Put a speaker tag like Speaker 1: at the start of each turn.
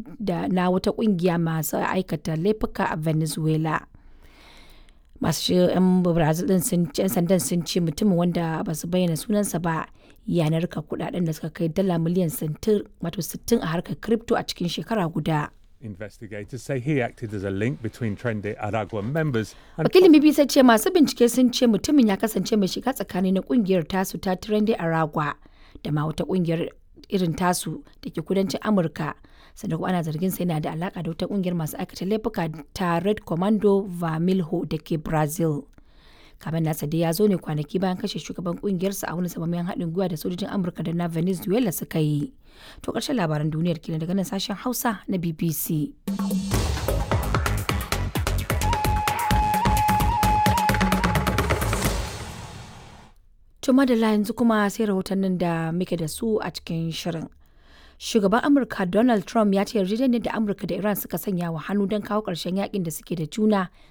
Speaker 1: da na wata kungiya masu aikata laifuka a venezuela masu 'yan brazil din sun yan sandan sun ce mutumin wanda ba su bayyana sunansa ba ya narka kudaden da suka kai dala miliyan 60 a harkar crypto a cikin shekara guda
Speaker 2: Investigators say he acted as a link between Trende Aragua members and
Speaker 1: wakilin bbc ce masu bincike sun ce mutumin ya kasance mai shiga tsakani na kungiyar tasu ta trende aragua da ma wata kungiyar irin tasu da ke kudancin amurka sannan kuma ana zargin sa yana da alaka da wata kungiyar masu aikata laifuka ta red commando vermilho da ke brazil kamar nasa dai ya zo ne kwanaki bayan kashe shugaban kungiyarsa a wani samamayen haɗin gwiwa da sojojin amurka da na venezuela suka yi to ƙarshen labaran duniyar kenan daga nan sashen hausa na bbc Tuma da yanzu kuma sai rahotannin da muke da su a cikin shirin. Shugaban Amurka Donald Trump ya ce yarjejeniyar da Amurka da Iran suka sanya wa hannu don kawo ƙarshen yakin da suke da juna